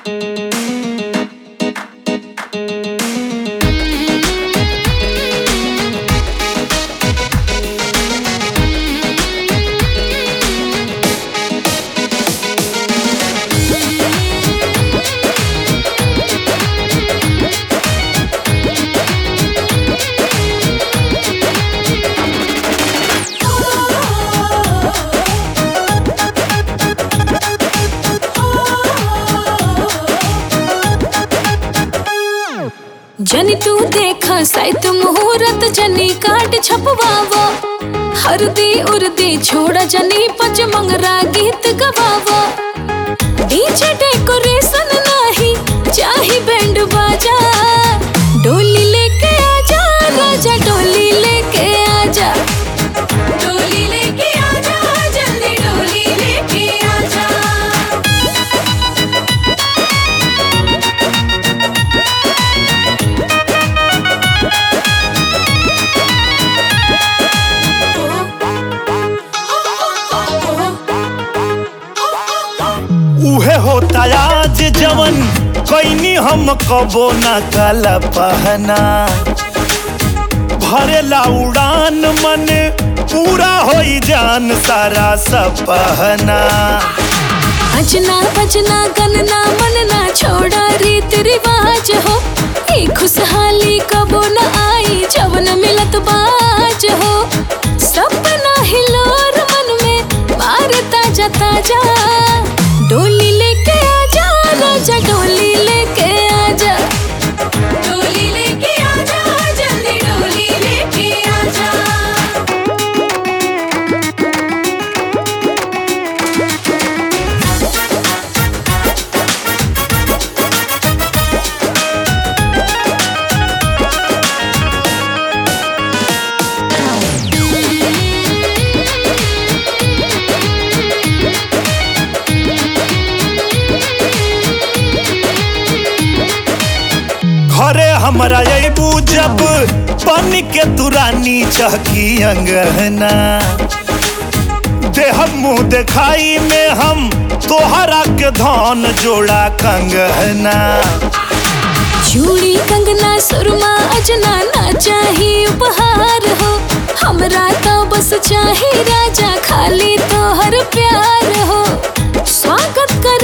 जनी तू देखा साइत मुहूर्त जनी काट छपवावो हरदी उर्दी छोड़ा जनी पच मंगरा गीत गवावो डीजे डेकोरेशन नाही चाही बैंड बाजा डोली लेके आजा राजा डोली लेके आजा डोली लेके आजा जल्दी डोली लेके आजा उहे होता आज जवन कैनी हम कबो न काला पहना भरेला उड़ान मन पूरा होई जान सारा सपहना अजना बजना गनना मनना छोड़ा रीत रिवाज हो ई खुशहाली कबो न आई जवन मिलत बाज हो सपना हिलोर मन में मार ताजा ताजा डोली लेके आजा राजा डोली लेके आजा डोली लेके आजा जल्दी डोली लेके आजा घरे हमरा अबू जब बन के तुरानी चहकी अंगना देह मुंह देखाई में हम तोहरा के धन जोड़ा कंगना चूड़ी कंगना सुरमा अजना ना चाही उपहार हो हमरा तो बस चाही राजा खाली तो हर प्यार हो स्वागत कर